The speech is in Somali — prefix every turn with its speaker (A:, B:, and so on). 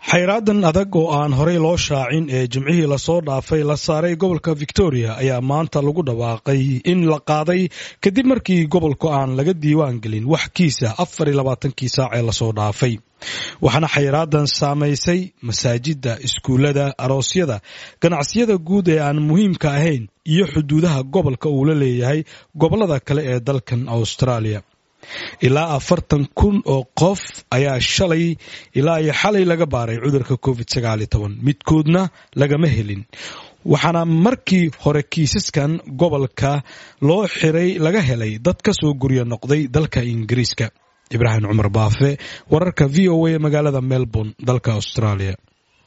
A: xayraadan adag oo aan horey loo shaacin ee jimcihii lasoo dhaafay la saaray gobolka victoria ayaa maanta lagu dhawaaqay in la qaaday kadib markii gobolku aan laga diiwaan gelin wax kiisa afar iyo labaatankii saac ee lasoo dhaafay waxaana xayraadan saamaysay masaajidda iskuullada aroosyada ganacsiyada guud ee aan muhiimka ahayn iyo xuduudaha gobolka uu la leeyahay gobollada kale ee dalkan australia ilaa afartan kun oo qof ayaa shalay ilaa iyo xalay laga baaray cudurka covid sagaaliyo toban midkoodna lagama helin waxaana markii hore kiisaskan gobolka loo xiray laga helay dad ka soo guryo noqday dalka ingiriiska ibraahim cumar baafe wararka v o a magaalada melbourne dalka australia